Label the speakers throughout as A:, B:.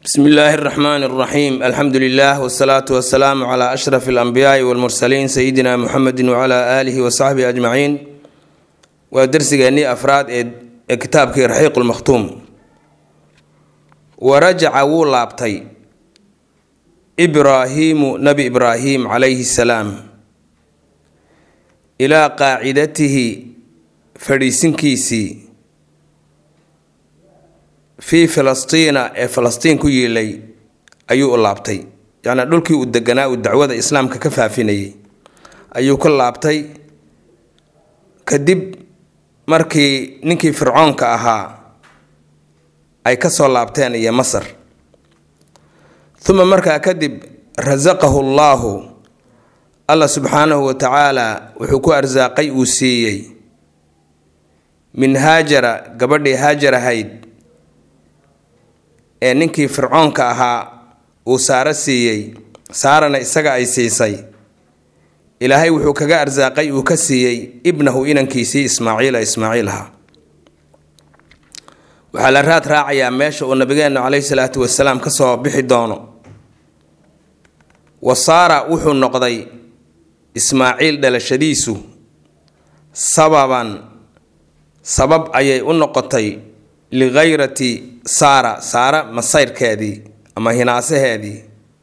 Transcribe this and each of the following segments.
A: bsmi illaahi اraxmaan اraxiim alxamdu lilah wsalaatu wasalaamu cla ashraf اlanbiyaai wاlmursaliin sayidina muxamedi wcla aalihi wasaxbihi ajmaciin waa dersigeennii afraad ee kitaabkii raxiiq lmakhtuum warajaca wuu laabtay ibraahiimu nabi ibraahim calayhi salaam ilaa qaacidatihi fadhiisinkiisii fii filastiina ee falastiin ku yiilay ayuu u laabtay yacnii dhulkii uu deganaa uu dacwada islaamka ka faafinayay ayuu ka laabtay kadib markii ninkii fircoonka ahaa ay ka soo laabteen iyo masar uma markaa kadib rasaqahu llaahu allah subxaanahu wa tacaala wuxuu ku arsaaqay uu siiyey min haajara gabadhii haajar ahayd ee ninkii fircoonka ahaa uu saaro siiyey saarana isaga ay siisay ilaahay wuxuu kaga arsaaqay uu ka siiyey ibnahu inankiisii ismaaciila ismaaciil ahaa waxaa la raad raacayaa meesha uu nabigeennu caleyhi salaatu wasalaam ka soo bixi doono wasaara wuxuu noqday ismaaciil dhalashadiisu sababan sabab ayay u noqotay likhayrati saara saara masayrkeedii ama hinaasaheedii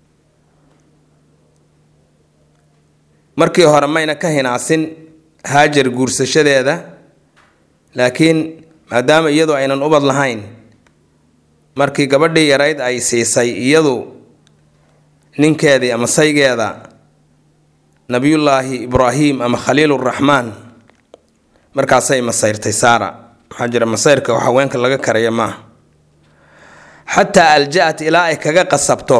A: markii hore mayna ka hinaasin haajar guursashadeeda laakiin maadaama iyadu aynan ubad lahayn markii gabadhii yarayd ay siisay iyadu ninkeedii ama saygeeda nabiyullaahi ibraahim ama khaliiluraxmaan markaasay masayrtay saara maxaa jira masayrka haweenka laga karaya maaha xataa alja-at ilaa ay kaga qasabto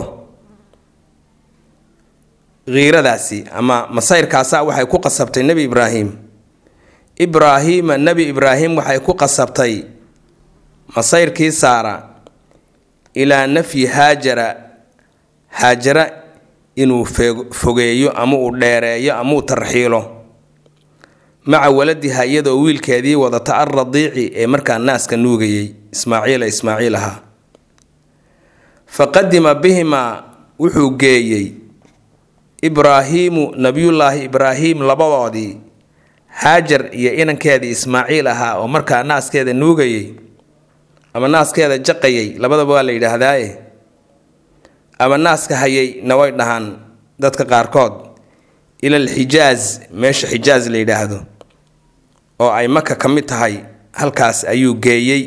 A: kiiradaasi ama masayrkaasa waxay ku qasabtay nebi ibraahim ibraahiima nebi ibraahim waxay ku qasabtay masayrkii saara ilaa nafyi haajara haajara inuu fogeeyo ama uu dheereeyo ama uu tarxiilo maca waladiha iyadoo wiilkeedii wadata al radiici ee markaa naaska nuugayay ismaaciila ismaaciil ahaa fa qadima bihimaa wuxuu geeyey ibraahiimu nabiyullaahi ibraahim labadoodii haajar iyo inankeedii ismaaciil ahaa oo markaa naaskeeda nuugayay ama naaskeeda jaqayay labadaba waa la yidhaahdaaye ama naaska hayay na way dhahaan dadka qaarkood ila alxijaaz meesha xijaaz la yidhaahdo oo ay maka ka mid tahay halkaas ayuu geeyey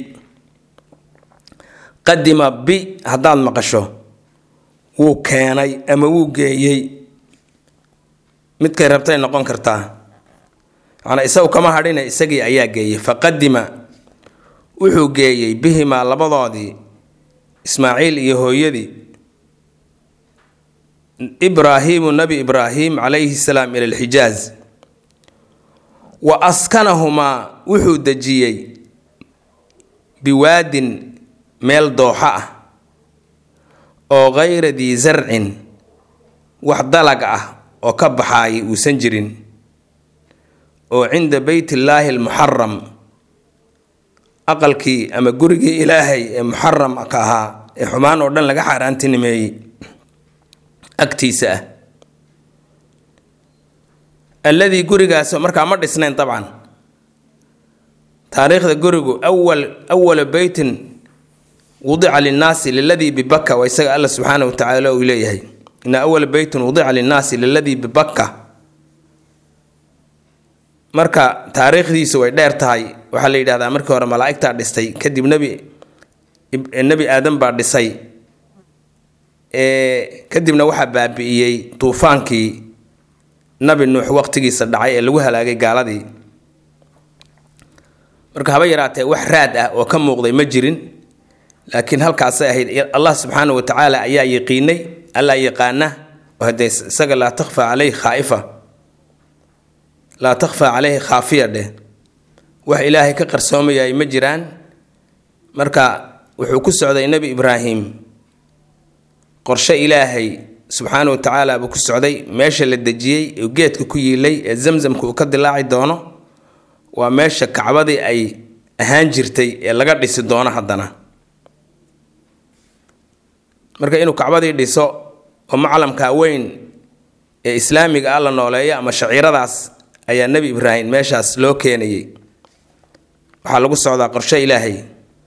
A: qadima bi haddaad maqasho wuu keenay ama wuu geeyey midkay rabtay noqon kartaa macnaa isagu kama hadhina isagii ayaa geeyey faqadima wuxuu geeyey bihimaa labadoodii ismaaciil iyo hooyadii ibraahiimu nabi ibraahim calayhi salaam ila alxijaaz wa askanahumaa wuxuu dejiyey biwaadin meel dooxo ah oo khayra dii sarcin wax dalag ah oo ka baxaayay uusan jirin oo cinda beytillaahi almuxaram aqalkii ama gurigii ilaahay ee muxaramka ahaa ee xumaan oo dhan laga xaaraantinimeeyey agtiisa ah alladii gurigaas markaa ma dhisnayn dabcan taariikhda gurigu awal awala beytin wudica linnaasi liladii bibakka waa isaga alla subxaana wa tacaala uu leeyahay ina awala beytin wudica linnaasi liladii bibakka marka taariikhdiisu way dheer tahay waxaa la yidhahdaa markii hore malaaigtaa dhistay kadib nebi nebi aadan baa dhisay kadibna waxaa baabi'iyey duufaankii nabi nuux waqtigiisa dhacay ee lagu halaagay gaaladii marka haba yaraatee wax raad ah oo ka muuqday ma jirin laakiin halkaasay ahayd allah subxaana wa tacaala ayaa yaqiinay allaa yaqaana oo hadee isaga laa takhfa caleyhi khaaifa laa takhfa caleyhi khaafiya dheh wax ilaahay ka qarsoomayay ma jiraan marka wuxuu ku socday nebi ibraahim qorshe ilaahay subxaana wa tacaala buu ku socday meesha la dejiyey oo geedka ku yiilay ee zamzamka uu ka dilaaci doono waa meesha kacbadii ay ahaan jirtay ee laga dhisi doono haddana marka inuu kacbadii dhiso oo maclamka weyn ee islaamiga ah la nooleeyo ama shaciiradaas ayaa nebi ibraahim meeshaas loo keenayay waxaa lagu socdaa qorshe ilaahay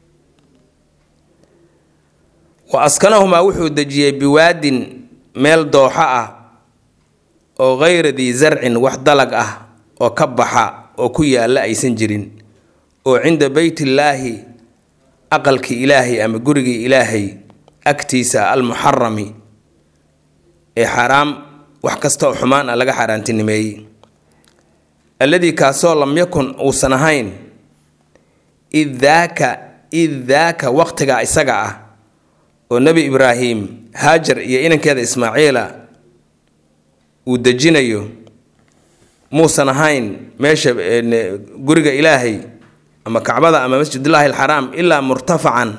A: wa askanahumaa wuxuu dejiyey biwaadin meel dooxo ah oo hayra dii zarcin wax dalag ah oo ka baxa oo ku yaalla aysan jirin oo cinda beytillaahi aqalkii ilaahay ama gurigii ilaahay agtiisa almuxarami ee xaaraam wax kasta oo xumaan ah laga xaaraantinimeeyey alladii kaasoo lam yakun uusan ahayn id daaka id daaka waqtiga isaga ah oo nebi ibraahim haajar iyo inankeeda ismaaciila uu dejinayo muusan ahayn meesha guriga ilaahay ama kacbada ama masjidullaahi alxaraam ilaa murtafacan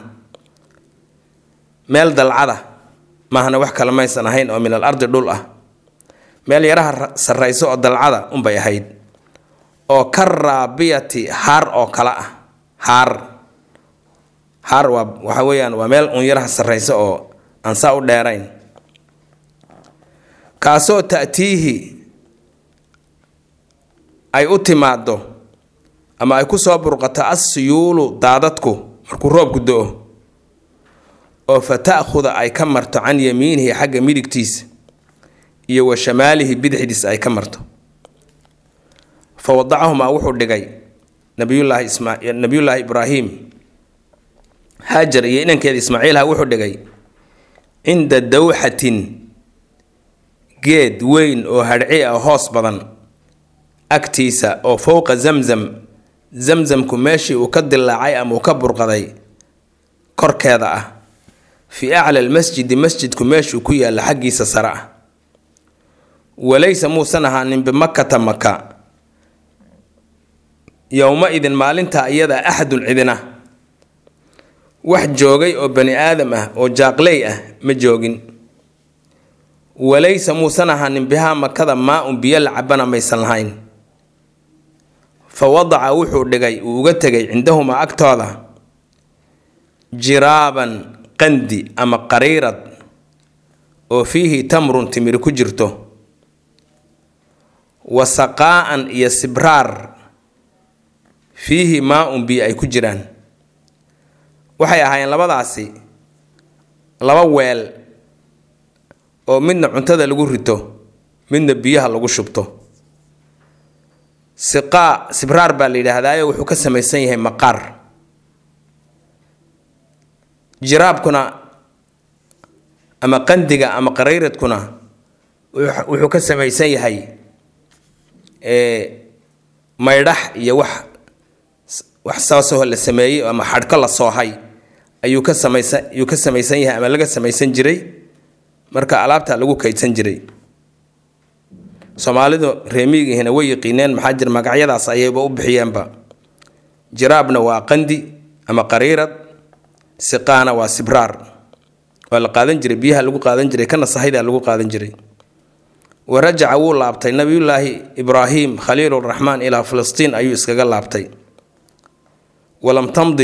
A: meel dalcada maahana wax kale maysan ahayn oo min al ardi dhul ah meel yaraha sarrayso oo dalcada unbay ahayd oo ka raabiyati haar oo kale ah haar haar waa waxa weeyaan waa meel un yaraha sarrayso oo aan saa u dheerayn kaasoo ta'tiihi ay u timaaddo ama ay ku soo burqato assiyuulu daadadku markuu roobku do-o oo fa ta'khuda ay ka marto can yamiinihi xagga midigtiisa iyo wa shamaalihi bidixdiisa ay ka marto fa wadacahumaa wuxuu dhigay nabiyullaahi isma nabiyullaahi ibraahim haajar iyo inankeeda ismaaciilha wuxuu dhigay cinda dawxatin geed weyn oo hadhci ah hoos badan agtiisa oo fowqa zamzam zamzamku meeshii uu ka dilaacay ama uu ka burqaday korkeeda ah fii acla almasjidi masjidku meeshuu ku yaalla xaggiisa sare ah walaysa muusan ahaanin bimakkata maka yowma-idin maalintaa iyadaa axadun cidina wax joogay oo bani aadam ah oo jaaqley ah ma joogin walaysa muusan ahaanin bihaa makada maa-un biyo la cabana maysan lahayn fa wadaca wuxuu dhigay uu uga tegay cindahumaa agtooda jiraaban qandi ama qariirad oo fiihi tamrun timiri ku jirto wa saqaa'an iyo sibraar fiihi maa-un biyo ay ku jiraan waxay ahaayeen labadaasi laba weel oo midna cuntada lagu rito midna biyaha lagu shubto siqaa sibraar baa la yidhaahdaayo wuxuu ka samaysan yahay maqaar jiraabkuna ama qandiga ama qarayradkuna wuxuu ka samaysan yahay maydhax iyo wax wax saasoo la sameeyey ama xadhko la soohay ayuu ka samaysan ayuu ka samaysan yahay ama laga samaysan jiray marka alaabta lagu kaydsan jiray soomaalidu reemiyigiihina way yiqiineen maxaa jir magacyadaas ayayba u bixiyeenba jiraabna waa qandi ama qariirad siqaana waa sibraar waa la qaadan jiray biyaha lagu qaadan jiray kana sahaydaa lagu qaadan jiray wa rajaca wuu laabtay nabiyullaahi ibraahim khaliiluraxmaan ilaa filistiin ayuu iskaga laabtay walam tamdi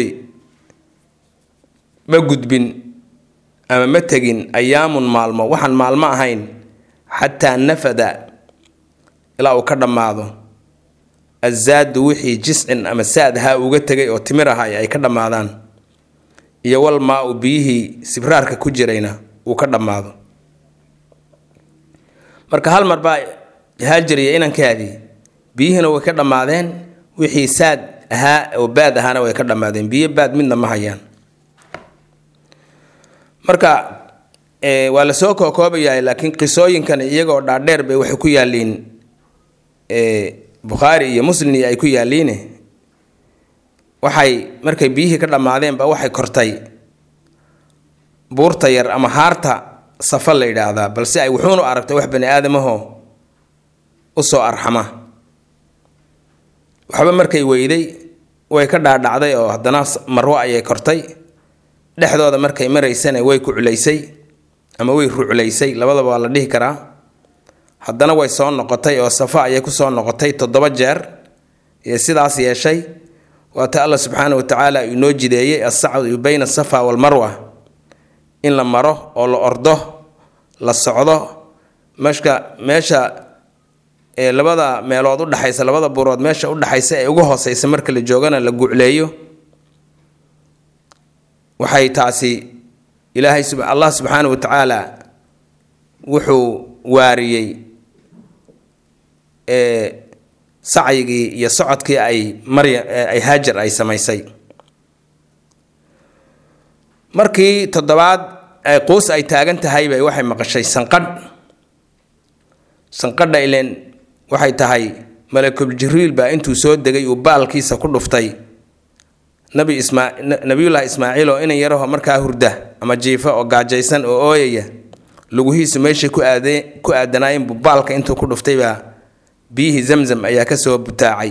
A: ma gudbin ama ma tegin ayaamun maalmo waxaan maalmo ahayn xataa nafada ilaa uu ka dhammaado azaadu wixii jiscin ama saadhaa uga tegay oo timir ahay ay ka dhammaadaan iyo wal maa-u biyihii sibraarka ku jirayna uu ka dhammaado marka hal mar baa haajir iyo inankaadii biyihiina way ka dhammaadeen wixii saad ahaa oo baad ahaana way ka dhammaadeen biyo baad midna ma hayaan marka waa lasoo kookoobayahay laakiin qisooyinkan iyagoo dhaadheer bay waxay ku yaaliin bukhaari iyo muslim ay ku yaaliine waxay markay biyihii ka dhammaadeenba waxay kortay buurta yar ama haarta safa la yidhaahdaa balse ay wuxuunu aragtay wax bani aadamahoo usoo arxama waxba markay weyday way ka dhaadhacday oo haddana marwo ayay kortay dhexdooda markay maraysana way ku culaysay ama way ruclaysay labadaba waa la dhihi karaa haddana way soo noqotay oo safa ayay kusoo noqotay toddoba jeer iyo sidaas yeeshay waata alla subxaana wa tacaala inoo jideeyey assacdu bayna asafa walmarwa in la maro oo la ordo la socdo meshka meesha ee labada meelood u dhexaysa labada buurood meesha u dhexaysa ee ugu hooseysa marka la joogana la gucleeyo waxay taasi ilaahay allah subxaana wa tacaala wuxuu waariyey sacyigii iyo socodkii ay marya ay haajar ay samaysay markii toddobaad ay quus ay taagan tahay bay waxay maqashay sanqadh sanqadha ileen waxay tahay malakul jibriil baa intuu soo degay uu baalkiisa ku dhuftay nabi ismaa nabiyullaahi ismaaciil oo inan yaraho markaa hurda ama jiifa oo gaajaysan oo ooyaya luguhiisu meeshay ku aade ku aadanaayeen buu baalka intuu ku dhuftay baa biyihii zamzam ayaa kasoo butaacay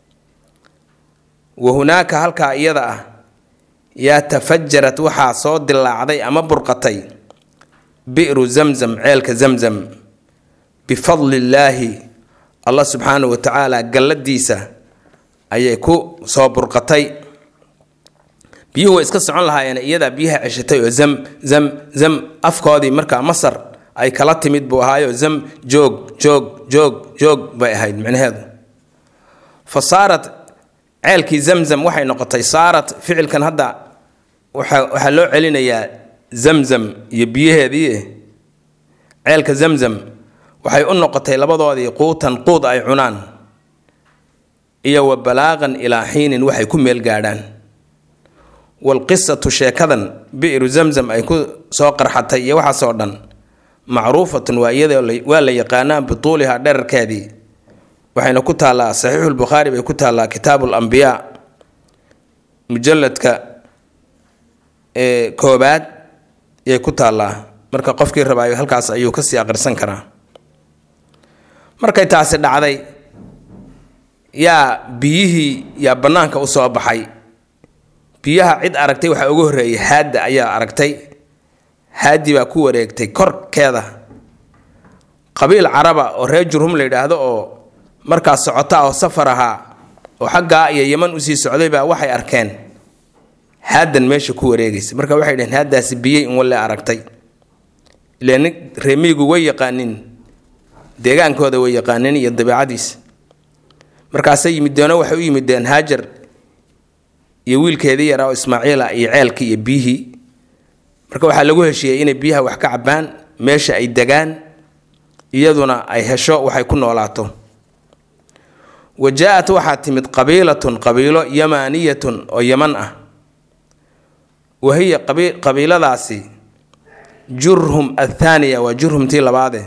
A: wa hunaaka halkaa iyada ah yaa tafajarad waxaa soo dilaacday ama burqatay bi'ru zamzam ceelka zamzam bifadli illaahi allah subxaanahu wa tacaala galladiisa ayay ku soo burqatay biyuhu way iska socon lahaayeen iyadaa biyaha ceshatay oo zam zam zam afkoodii markaa masar ay kala timid buu ahaayo zam joog joog joog joog bay ahayd micnaheedu fa saarat ceelkii zamzam waxay noqotay saarat ficilkan hadda waxaa loo celinayaa zamzam iyo biyaheedii ceelka zamzam waxay u noqotay labadoodii quutan quud ay cunaan iyo wa balaaqan ilaa xiinin waxay ku meel gaadhaan walqisatu sheekadan bi'ru zamzam ay ku soo qarxatay iyo waxaasoo dhan macruufatun waa iyada waa la yaqaanaa bituuliha dherarkeedii waxayna ku taallaa saxiixulbukhaari bay ku taallaa kitaabu lambiyaa mujalladka ee koobaad yay ku taallaa marka qofkii rabaayo halkaas ayuu kasii aqrisan karaa markay taasi dhacday yaa biyihii yaa bannaanka u soo baxay biyaha cid aragtay waxaa ugu horreeyay haadda ayaa aragtay haadi baa ku wareegtay korkeeda qabiil caraba oo reer jurhum la yidhaahdo oo markaas socota oo safar ahaa oo xaggaa iyo yeman usii socday baa waxay arkeen haadan meesha ku wareegaysa marka waxay dhaheen haadaasi biyey in walle aragtay ileen reemiyigu way yaqaanin deegaankooda way yaqaanin iyo dabeicadiisa markaasay yimideeno waxay u yimideen haajar iyo wiilkeedii yaraa oo ismaaciila iyo ceelkii iyo biyihii marka waxaa lagu heshiiyey inay biyaha wax ka cabaan meesha ay degaan iyaduna ay hesho waxay ku noolaato wa jaa-at waxaa timid qabiilatun qabiilo yamaaniyatun oo yaman ah wa hiya qabiiladaasi jurhum athaaniya waa jurhumtii labaade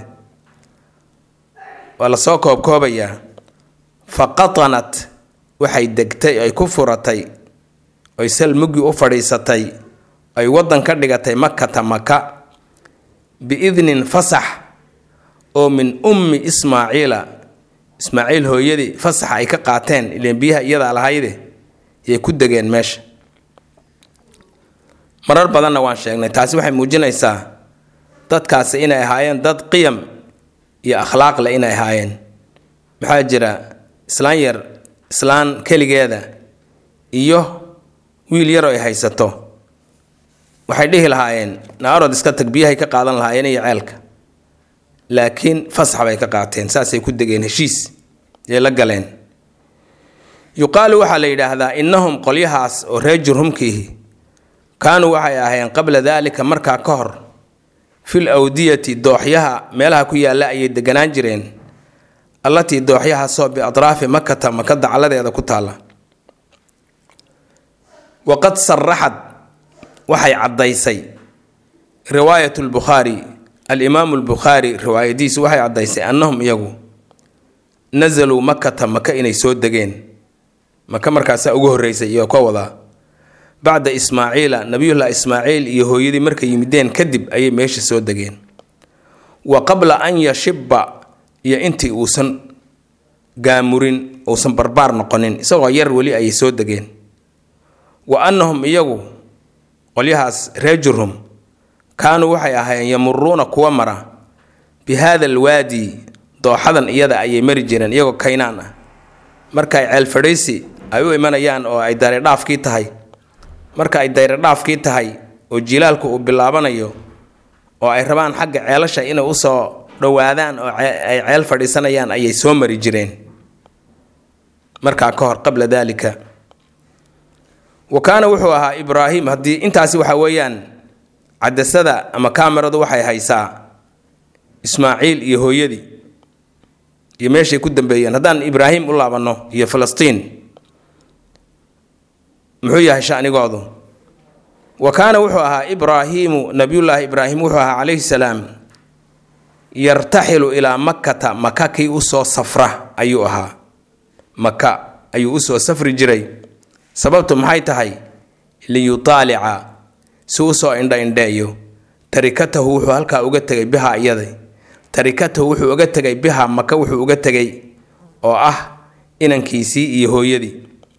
A: waa lasoo koobkoobayaa fa qatanat waxay degtay ay ku furatay oy sal muggi u fadhiisatay ay waddan ka dhigatay makata maka biidnin fasax oo min ummi ismaaciila ismaaciil hooyadii fasaxa ay ka qaateen ileen biyaha iyadaa lahayde yay ku degeen meesha marar badanna waan sheegnay taasi waxay muujinaysaa dadkaasi inay ahaayeen dad qiyam iyo akhlaaq leh inay ahaayeen maxaa jira islaan yar islaan keligeeda iyo wiil yaroo ay haysato waxay dhihi lahaayeen naarod iska tag biyahay ka qaadan lahaayeen iyo ceelka laakiin fasax bay ka qaateen saasay ku degeen heshiis yay la galeen yuqaalu waxaa la yidhaahdaa innahum qolyahaas oo reer jurhumkiihi kaanuu waxay ahaayeen qabla daalika markaa ka hor fil awdiyati dooxyaha meelaha ku yaalla ayay deganaan jireen allatii dooxyahaasoo biatraafi makata maka dacaladeeda ku taalla waqad saraxad waxay caddaysay riwaayat lbukhaari alimaamu lbukhaari riwaayadiisu waxay caddaysay annahum iyagu nasaluu makata maka inay soo degeen maka markaasaa ugu horreysay iyo ka wadaa bacda ismaaciila nabiyullahi ismaaciil iyo hooyadii markay yimideen kadib ayay meesha soo degeen wa qabla an yashibba iyo intii uusan gaamurin uusan barbaar noqonin isagoo yar weli ayay soo degeen wa annahum iyagu qolyahaas reer jurhum kaanuu waxay ahaayeen yamuruuna kuwa mara bi haada alwaadi dooxadan iyada ayay mari jireen iyagoo kaynaan ah marka ay ceel fadhiisi ay u imanayaan oo ay dareedhaafkii tahay marka ay dayradhaafkii tahay oo jilaalku uu bilaabanayo oo ay rabaan xagga ceelasha inay usoo dhowaadaan oo ay ceel fadhiisanayaan ayay soo mari jireen markaa ka hor qabla daalika wa kaana wuxuu ahaa ibraahim haddii intaasi waxa weeyaan cadasada ama kaamaradu waxay haysaa ismaaciil iyo hooyadii iyo meeshay ku dambeeyeen haddaan ibraahim u laabanno iyo falastiin muxuu yahay shanigoodu wa kaana wuxuu ahaa ibraahiimu nabiyullaahi ibraahim wuxuu ahaa calayhi salaam yartaxilu ilaa makkata maka kii usoo safra ayuu ahaa maka ayuu usoo safri jiray sababtu maxay tahay liyutaalica si usoo indha indheeyo tarikatahu wuxuu halkaa uga tegay bihaa iyaday tarikatahu wuxuu uga tegay bihaa maka wuxuu uga tegay oo ah inankiisii iyo hooyadii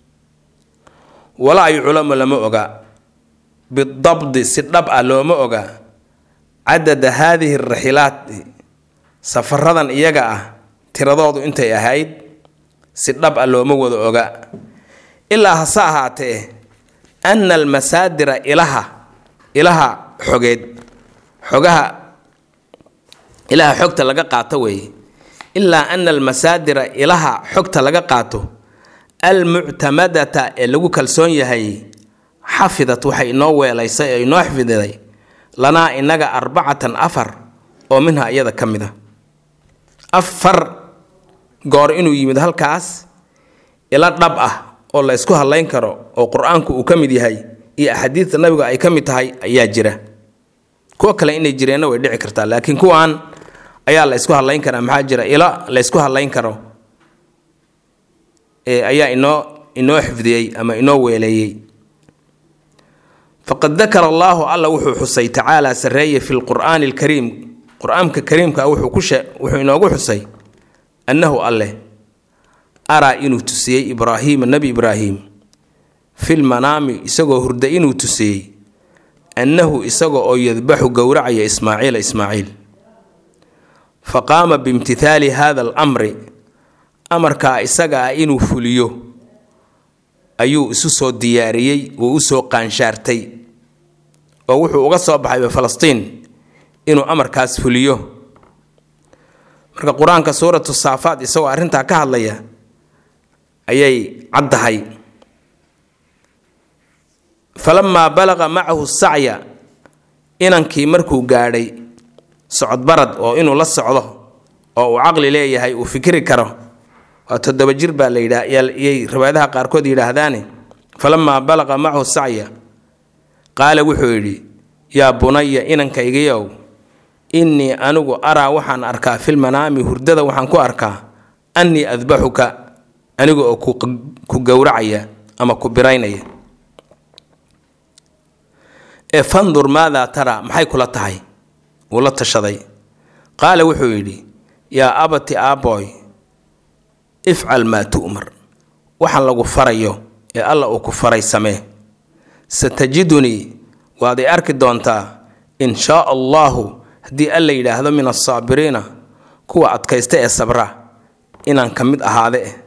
A: walaa yuclamu lama oga bidabdi si dhab ah looma oga cadada haadihi raxilaat safaradan iyaga ah tiradoodu intay ahayd si dhab ah looma wada oga ilaa hase ahaatee ana almasaadira ilaha ilaha xogeed xogaha ilaha xogta laga qaato weeye ilaa ana almasaadira ilaha xogta laga qaato almuctamadata ee lagu kalsoon yahay xafidat waxay inoo weelaysay oo inoo xafiday lanaa inaga arbacatan afar oo minha iyada ka mid a afar goor inuu yimid halkaas ila dhab ah oo la ysku hadlayn karo oo qur-aanku uu ka mid yahay iyo axaadiidta nabiga ay ka mid tahay ayaa jira kuwo kale inay jireenna way dhici kartaa laakiin kuwaan ayaa la ysku hadlayn karaa maxaa jira ila la ysku hadlayn karo ayaa inoo inoo xifdiyey ama inoo weeleeyey faqad dakara allaahu alla wuxuu xusay tacaala sarreeye fi lqur'aani alkariim qur-aanka kariimka wuxuu ku wuxuu inoogu xusay annahu alleh araa inuu tusiyey ibraahiima nebi ibraahim fil manaami isagoo hurda inuu tusiyey annahu isaga oo yadbaxu gowracaya ismaaciila ismaaciil fa qaama biimtithaali hada alamri amarkaa isaga ah inuu fuliyo ayuu isu soo diyaariyey wuu u soo qaanshaartay oo wuxuu uga soo baxay falastiin inuu amarkaas fuliyo marka qur-aanka suuratu saafaad isagoo arrintaa ka hadlaya ayay caddahay falamaa balaqa macahu sacya inankii markuu gaadhay socodbarad oo inuu la socdo oo uu caqli leeyahay uu fikri karo waa toddoba jir baa la yidhaa yay riwaayadaha qaarkood yidhaahdaane falamaa balaqa macahu sacya qaala wuxuu yidhi yaa bunaya inankaygiyow innii anigu araa waxaan arkaa filmanaami hurdada waxaan ku arkaa annii adbaxuka aniga oo ku gowracaya ama ku biraynaya ee fandur maadaa taraa maxay kula tahay wuu la tashaday qaala wuxuu yidhi yaa abati aaboy ifcal maa tu'mar waxaan lagu farayo ee alla uu ku faray samee satajidunii waad i arki doontaa in shaa allaahu haddii alla yidhaahdo min asaabiriina kuwa adkaysta ee sabra inaan ka mid ahaade eh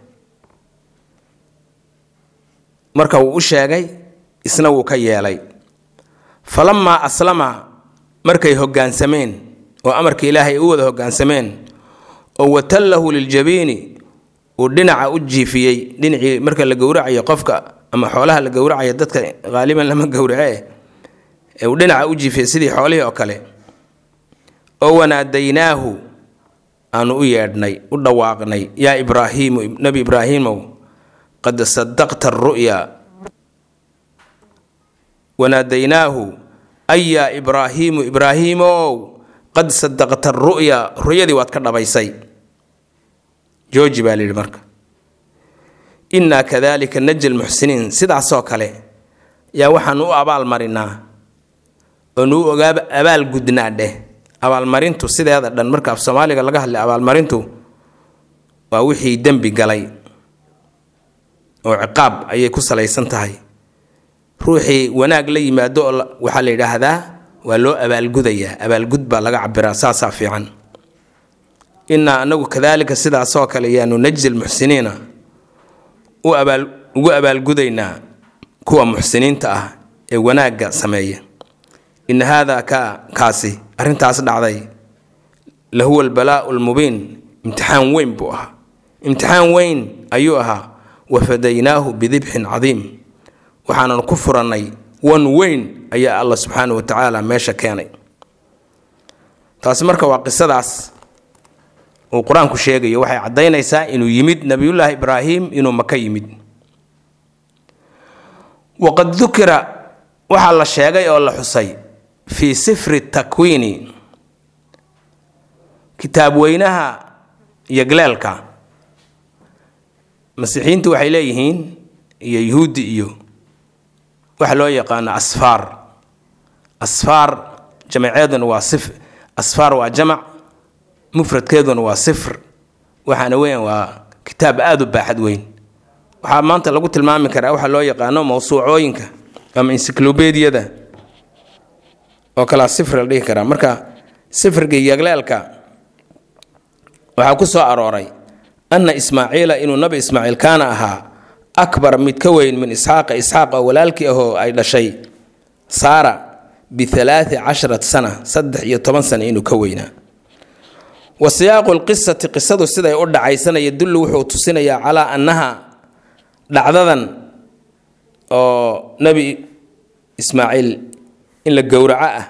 A: marka wuu u sheegay isna wuu ka yeelay falamaa aslama markay hoggaansameen oo amarka ilaahay u wada hoggaansameen oo watallahu liljabiini uu dhinaca u jiifiyey dhinacii marka la gowracayo qofka ama xoolaha la gowracayo dadka haaliban lama gowrace ee uu dhinaca u jiifiyey sidii xoolihii oo kale oo wanaadaynaahu aanu u yeedhnay u dhawaaqnay yaa ibraahiimu nebi ibraahiimow qad sadaqta aru'ya wanaadaynaahu ay yaa ibraahiimu ibraahiimow qad sadaqta aru'ya ru'yadii waad ka dhabaysay jooji baa layidhi marka innaa kadalika naji lmuxsiniin sidaasoo kale yaa waxaanu u abaalmarinaa oonu u ogaa abaalgudnaa dheh abaalmarintu sideeda dhan marka af soomaaliga laga hadlay abaalmarintu waa wixii dembi galay oo ciqaab ayay ku salaysan tahay ruuxii wanaag la yimaado oo waxaa la yidhaahdaa waa loo abaalgudayaa abaalgud baa laga cabiraa saasaa fiican innaa anagu kadaalika sidaasoo kale yaanu najzi lmuxsiniina u abaal ugu abaalgudaynaa kuwa muxsiniinta ah ee wanaagga sameeya ina haadaa ka kaasi arrintaas dhacday lahuwa albalaa'u lmubiin imtixaan weyn buu ahaa imtixaan weyn ayuu ahaa wafadaynaahu bidibxin cadiim waxaanan ku furannay wan weyn ayaa allah subxaana wa tacaala meesha keenay taasi marka waa qisadaas uu qur-aanku sheegayo waxay caddaynaysaa inuu yimid nebiyullaahi ibraahim inuu maka yimid waqad dukira waxaa la sheegay oo la xusay fii sifri takwiini kitaab weynaha iyo galeelka masiixiyiintu waxay leeyihiin iyo yuhuuddi iyo waxa loo yaqaano asfaar asfaar jamaceeduna waa sif asfaar waa jamac mufradkeeduna waa sifr waxaana weyan waa kitaab aada u baaxad weyn waxaa maanta lagu tilmaami karaa waxaa loo yaqaano mawsuucooyinka ama encyclobediyada oo kalaa sifr la dhihi karaa marka sifriga yagleelka waxaa ku soo arooray anna ismaaciila inuu nabi ismaaciil kaana ahaa akbar mid ka weyn min isxaaqa isxaaq oo walaalkii ahoo ay dhashay saara bialaai casharat sana saddex iyo toban sana inuu ka weynaa wa siyaaqu lqisati qisadu siday u dhacaysana yadullu wuxuu tusinayaa calaa annaha dhacdadan oo nebi ismaaciil in la gowraco ah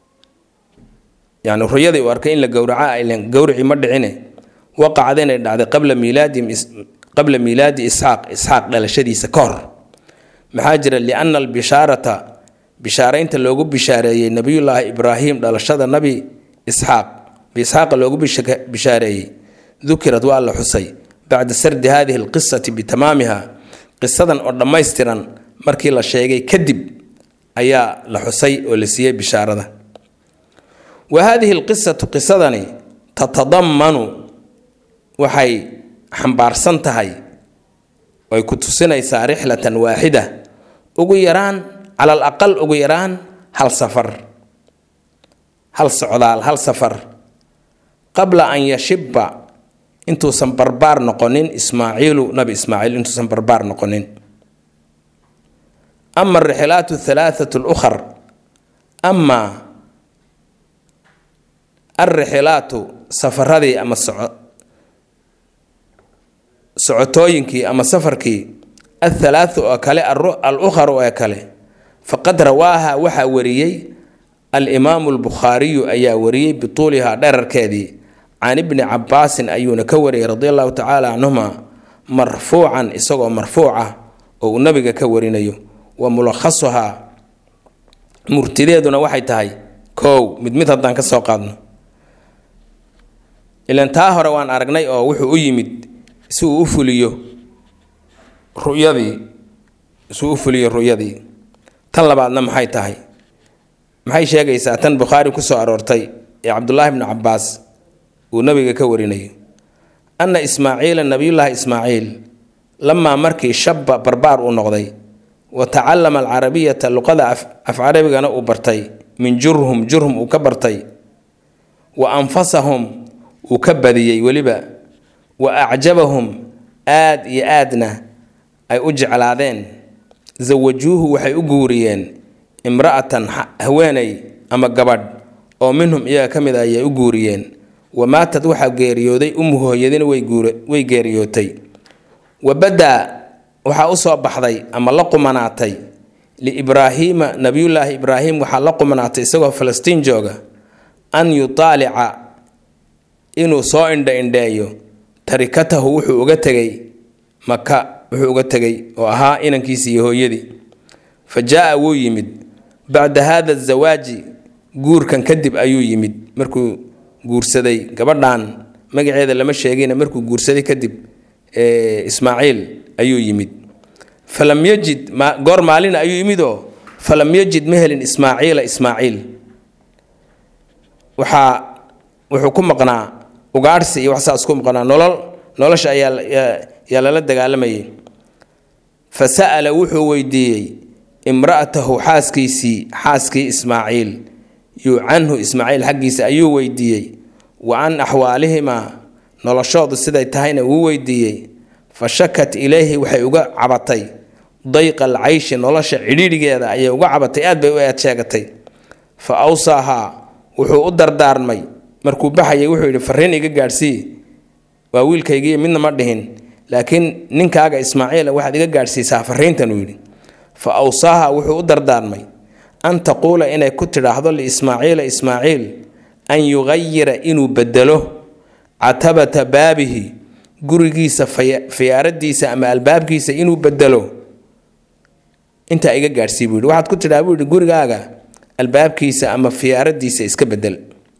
A: yani ruyadii uu arkay in la gowraco ah ilan gowricii ma dhicine waqacda inay dhacday qabla miilaadi qabla miilaadi isxaaq isxaaq dhalashadiisa ka hor maxaa jira lianna albishaarata bishaaraynta loogu bishaareeyey nebiyullaahi ibraahim dhalashada nabi isxaaq biisxaaqa loogu bishaareeyey dukirad waa la xusay bacda sardi hadihi alqisati bitamaamiha qisadan oo dhammaystiran markii la sheegay kadib ayaa la xusay oo la siiyey bishaarada wa haadihi alqisatu qisadani tatadammanu waxay xambaarsan tahay ay ku tusinaysaa rixlatan waaxida ugu yaraan cala al aqal ugu yaraan hal safar hal socdaal hal safar qabla an yashibba intuusan barbaar noqonin ismaaciilu nabi ismaaciil intuusan barbaar noqonin ama arixilaat halaathatu lukhar ama alrixilaatu safaradii ama socotooyinkii ama safarkii athalaathu oo kale al ukharu ee kale faqad rawaaha waxaa wariyey alimaamu albukhaariyu ayaa wariyey bituulihaa dherarkeedii can ibni cabaasin ayuuna ka wariyey radi allahu tacaala canhuma marfuucan isagoo marfuuc ah oo uu nabiga ka warinayo wa mulakhasuhaa murtideeduna waxay tahay kow mid mid haddaan ka soo qaadno ilan taa hore waan aragnay oo wuxuu u yimid si uu u fuliyo ruyadii suu u fuliyo ruyadii tan labaadna maxay tahay maxay sheegaysaa tan bukhaari ku soo aroortay ee cabdulaahi bnu cabaas uu nabiga ka warinayo anna ismaaciila nabiyullaahi ismaaciil lamaa markii shabba barbaar uu noqday wa tacallama alcarabiyata luqada af carabigana uu bartay min jurhum jurhum uu ka bartay wa anfasahum uu ka badiyey weliba wa acjabahum aad iyo aadna ay u jeclaadeen zawajuuhu waxay u guuriyeen imra'atan haweeney ama gabadh oo minhum iyaga ka mid a ayay u guuriyeen wa maatad waxaa geeriyooday ummu hooyadina way geeriyootay wa badaa waxaa u soo baxday ama la qumanaatay liibraahiima nabiyullaahi ibraahim waxaa la qumanaatay isagoo falastiin jooga an yutaalica inuu soo indha indheeyo tarikatahu wuxuu uga tegay maka wuxuu uga tegay oo ahaa inankiisi iyo hooyadii fa jaa-a wuu yimid bacda haada azawaaji guurkan kadib ayuu yimid markuu guursaday gabadhan magaceeda lama sheegina markuu guursaday kadib ismaaciil ayuu yimid falam yajid goor maalina ayuu yimidoo falam yajid ma helin ismaaciila ismaaciil waxaa wuxuu ku maqnaa ugaadhsi iyo waxsaas ku maqnaa nolol nolosha ayaa lala dagaalamayay fa sa'ala wuxuu weydiiyey imra'atahu xaaskiisii xaaskii ismaaciil yuu canhu ismaaciil xaggiisa ayuu weydiiyey wa can axwaalihimaa noloshoodu siday tahayna wuu weydiiyey fa shakat ilayhi waxay uga cabatay dayqa alcayshi nolosha cidhiidhigeeda ayay uga cabatay aad bay u eed sheegatay fa awsaahaa wuxuu u dardaarmay markuu baxayay wuxuu yidhi fariin iga gaadhsii waa wiilkaygiiyo midna ma dhihin laakiin ninkaaga ismaaciila waxaad iga gaadhsiisaa fariintan uu yidhi fa awsaaha wuxuu u dardaarmay an taquula inay ku tidhaahdo liismaaciila ismaaciil an yugayira inuu bedelo catabata baabihi gurigiisa fiyaaradiisa ama albaabkiisa inuu bedelo intaa iga gaadhsii buu yidhi waxaad ku tidhaha buu yidhi gurigaaga albaabkiisa ama fiyaaradiisa iska bedel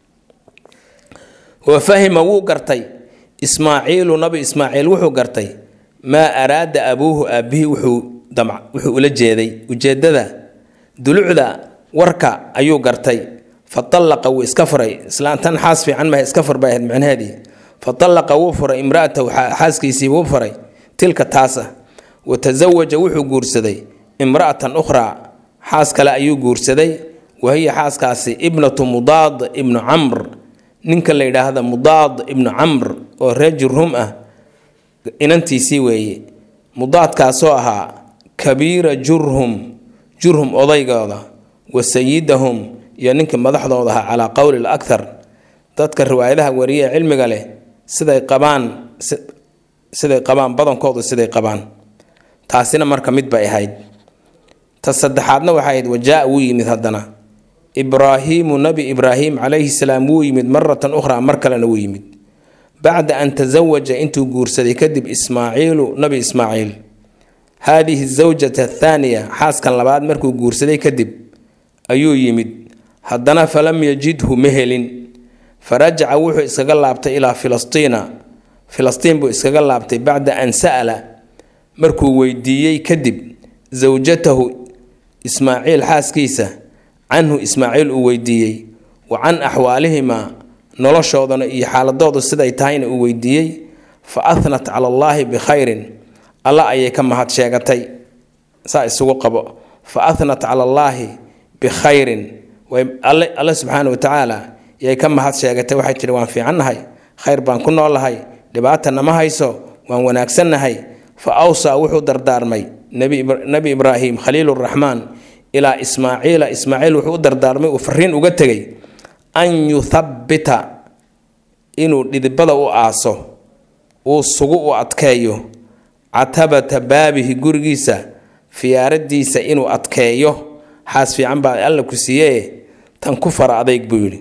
A: wa fahima wuu gartay ismaaciilu nabi ismaaciil wuxuu gartay maa araada abuuhu aabbihii wuxuu damc wuxuu ula jeeday ujeeddada dulucda warka ayuu gartay fa tallaqa wuu iska furay islaantan xaas fiican maha iska fur bay ahayd micnaheedii fa tallaqa wuu furay imra'atahu xaaskiisii wuu furay tilka taasa wa tasawaja wuxuu guursaday imra'atan ukhraa xaas kale ayuu guursaday wa hiya xaaskaasi ibnatu mudaad ibnu camr ninka la yidhaahda mudaad ibnu camr oo reer jurhum ah inantiisii weeye mudaadkaasoo ahaa kabiira jurhum jurhum odaygooda wa sayidahum iyo ninkii madaxdooda ahaa calaa qowli lakhar dadka riwaayadaha wariye ee cilmiga leh siday qabaan siday qabaan badankoodu siday qabaan taasina marka mid bay ahayd ta saddexaadna waxay ahayd wajaa wuu yimid haddana ibraahiimu nabi ibraahim calayhi salaam wuu yimid maratan ukhraa mar kalena wuu yimid bacda an tasawaja intuu guursaday kadib ismaaciilu nabi ismaaciil haadihi zawjata athaaniya xaaskan labaad markuu guursaday kadib ayuu yimid haddana falam yajidhu ma helin farajaca wuxuu iskaga laabtay ilaa filastiina filastiin buu iskaga laabtay bacda an sa'ala markuu weydiiyey kadib zawjatahu ismaaciil xaaskiisa canhu ismaaciil uu weydiiyey wa can axwaalihimaa noloshoodana iyo xaaladoodu siday tahayna uu weydiiyey fa ahnat cala allaahi bikhayrin alla ayay ka mahad sheegatay saa isugu qabo fa ahnat cala allaahi bikhayrin alle subxaana watacaala yay ka mahad sheegatay waxay tihi waan fiicannahay khayr baan ku noolahay dhibaata nama hayso waan wanaagsannahay fa awsaa wuxuu dardaarmay nebi ibraahim khaliiluraxmaan ilaa ismaaciila ismaaciil wuxuu u dardaarmay uu fariin uga tegay an yuthabbita inuu dhidibada u aaso uu sugu u adkeeyo catabata baabihi gurigiisa fiyaaradiisa inuu adkeeyo xaas fiican baa alla ku siiyee tan ku fara adayg buu yidhi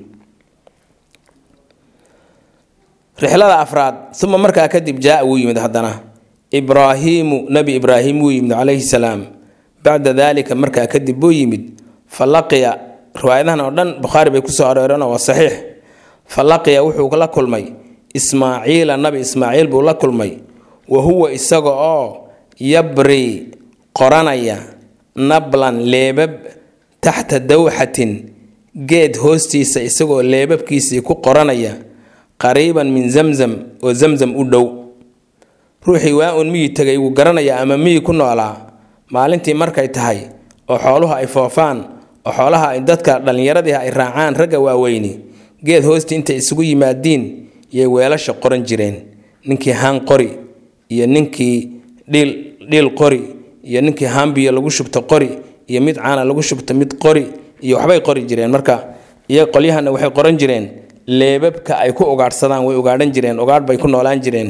A: rixlada afraad uma markaa kadib jaa wuu yimid haddana ibraahiimu nebi ibraahim wuu yimid calayhi salaam bacda daalika markaa kadib buu yimid fa laqiya riwaayadahan oo dhan bukhaari bay kusoo arooreen waa saxiix fa laqiya wuxuu la kulmay ismaaciila nabi ismaaciil buu la kulmay wa huwa isaga oo yabri qoranaya nablan leebab taxta dawxatin geed hoostiisa isagoo leebabkiisii ku qoranaya qariiban min zamzam oo zamzam u dhow ruuxii waa uun miyi tegay wuu garanayaa ama miyi ku noolaa maalintii markay tahay oo xooluhu ay foofaan oo xoolaha ay dadka dhallinyaradii ay raacaan ragga waaweyni geed hoosti intay isugu yimaadiin yay weelasha qoran jireen ninkii haan qori iyo ninkii dhiil dhiil qori iyo ninkii haambiyo lagu shubto qori iyo mid caana lagu shubto mid qori iyo waxbay qori jireen marka iyo qolyahana waxay qoran jireen leebabka ay ku ugaadhsadaan way ugaadhan jireen ugaadh bay ku noolaan jireen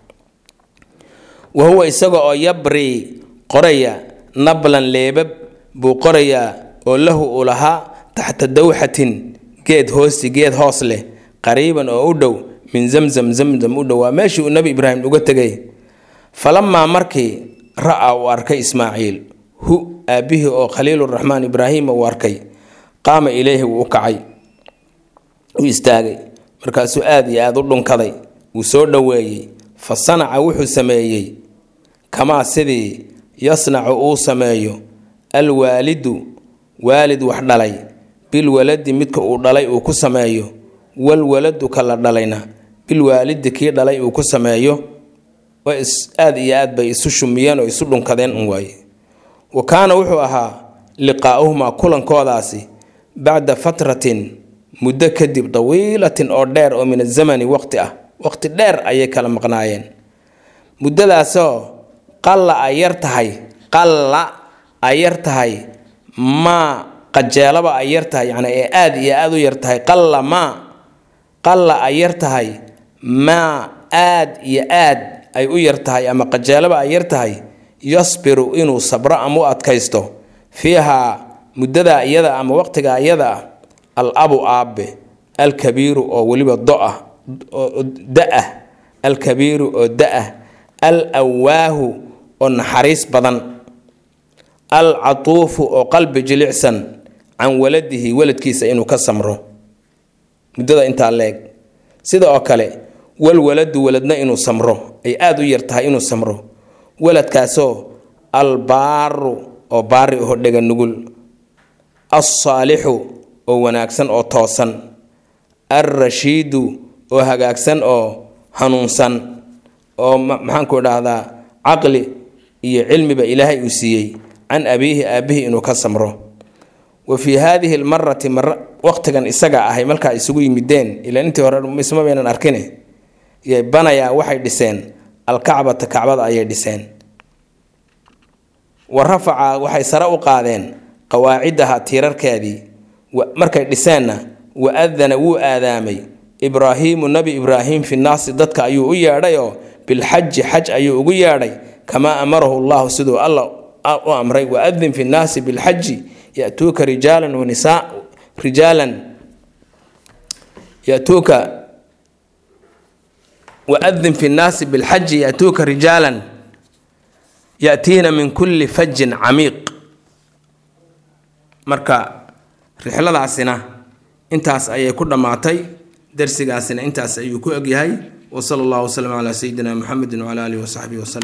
A: wa huwa isaga oo yabri qoraya nablan leebab buu qorayaa oo lahu uu lahaa taxta dawxatin geed hoosti geed hoos leh qariiban oo u dhow min zamzam zamzam u dhow waa meeshii uu nebi ibraahim uga tegay falamaa markii ra-a uu arkay ismaaciil hu aabbihii oo khaliiluraxmaan ibraahima uu arkay qaama ileyhi wuu u kacay u istaagay markaasuu aada iyo aada u dhunkaday wuu soo dhoweeyey fa sanaca wuxuu sameeyey kamaa sidii yasnacu uu sameeyo alwaalidu waalid wax dhalay bilwaladi midka uu dhalay uu ku sameeyo walwaladu ka la dhalayna bilwaalidi kii dhalay uu ku sameeyo aada iyo aad bay isu shumiyeen oo isu dhunkadeen un waaye wa kaana wuxuu ahaa liqaa'uhumaa kulankoodaasi bacda fatratin muddo kadib dawiilatin oo dheer oo min azamani waqti ah waqti dheer ayay kala maqnaayeen muddadaasoo qalla ay yar tahay qalla ay yar tahay maa qajeelaba ay yar tahay yacni ee aada iyo aada u yar tahay qalla maa qalla ay yar tahay maa aad iyo aad ay u yar tahay ama qajeelaba ay yar tahay yasbiru inuu sabro ama u adkaysto fiihaa muddadaa iyada ama waqtigaa iyada ah al abu aabe alkabiiru oo weliba do-ah oo da-ah alkabiiru oo da-ah al awaahu oo naxariis badan al catuufu oo qalbi jilicsan can waladihi waladkiisa inuu ka samro muddada intaa leeg sida oo kale walwaladu waladna inuu samro ay aada u yar tahay inuu samro waladkaasoo albaaru oo baari oo dhega nugul alsaalixu oo wanaagsan oo toosan alrashiidu oo hagaagsan oo hanuunsan oo maxaanku idhaahdaa caqli iyo cilmiba ilaahay uu siiyey can abiihi aabbihi inuu ka samro wa fii haadihi almarati mara waqtigan isaga ahay markaa isugu yimideen ilaa intii hore isma baynan arkine yay banayaa waxay dhiseen alkacbata kacbada ayay dhiseen wa rafaca waxay sare u qaadeen qawaacidaha tiirarkeedii markay dhiseenna wa adana wuu aadaamay ibraahiimu nebi ibraahim fi naasi dadka ayuu u yeedhayoo bilxaji xaj ayuu ugu yeedhay kamaa amarahu llahu siduu alla u amray waadin fi nnaasi bilxaji yatuuka rijaalan wanisaa rijaalan yatuuka waadin fi nnaasi bilxaji yatuuka rijaalan yatiina min kulli fajin camiiq marka rixladaasina intaas ayay ku dhammaatay darsigaasina intaas ayuu ku egyahay wsala allahu waslm calaa sayidina muxamedi wcala alihi wasaxbihi waslm